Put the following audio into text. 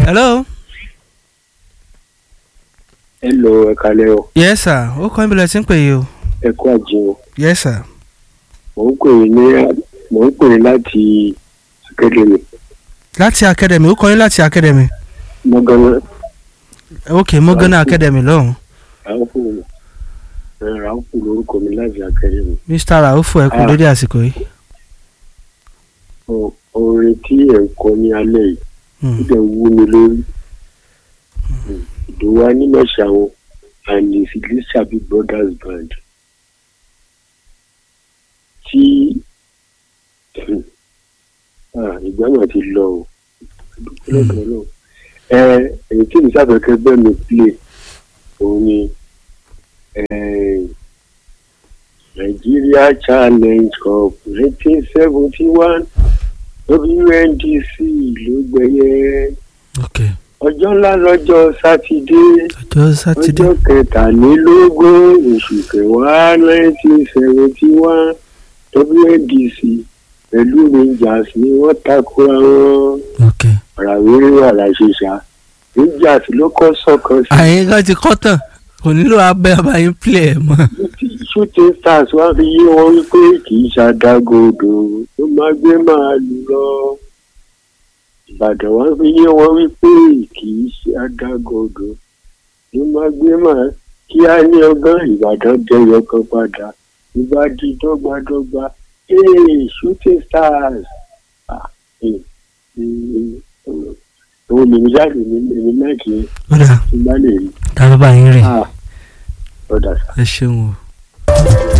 hello. hello ẹ kalẹ́ o yes sir ó kọ́ ìbílẹ̀ tí ń pè yìí o. ẹ kú àjẹ o yes sir. mò ń pè ní mò ń pè láti academy láti academy ó kọ́ yín láti academy. mọ́gánná ok mọ́gánná academy lọ́hùn. ràáfù ẹ ràáfù lórúkọ mi láti academy mr raufu ẹ kú Ah. dédé àsìkò yìí. O- orin tí ẹ ń kọ ní alẹ́ yìí ó Hmm. dẹ̀ wú mi lórí ìdòwú anímọ̀ṣàwọn and his Lisabi brothers band tí ah, ìgbà náà ti lọ o dúpẹ́ lọ́dọ̀ náà ẹ èyí tí mi sábẹ̀kẹ́ bẹ́ẹ̀ mi play òun ni eh, Nigeria Challenge Cup nineteen seventy one WNDC ló gbẹ̀yẹ ok ọjọ́ ńlá lọ́jọ́ sátidé ọjọ́ sátidé ọjọ́ kẹtàlélógún oṣù kẹwàá nineteen seventy one WNDC pẹ̀lú Rangers ni wọ́n takora wọn ok. ràwérè wà láṣẹṣà Rangers ló kọ́ sọ̀kan sí àyìn kan ti kọ́ tán kò nílò abẹ́ abayín play ẹ̀ mọ́. shooting stars wá fi yé wọn wípé kì í ṣàdágòdò ló máa gbé màálù lọ ìbàdàn wá fi yé wọn wípé kì í ṣàdágòdò ló máa gbé màálù kí á ní ọgán ìbàdàn jẹyọ kan padà ìbá di dọ́gbadọ́gba ee shooting stars Ah, eh, eh, òun lèmi jáde ní èmi náà kì í ó dà tí n bá lè rí tá a bá yín rìn Ah, ọ̀dà sá. ẹ ṣeun o.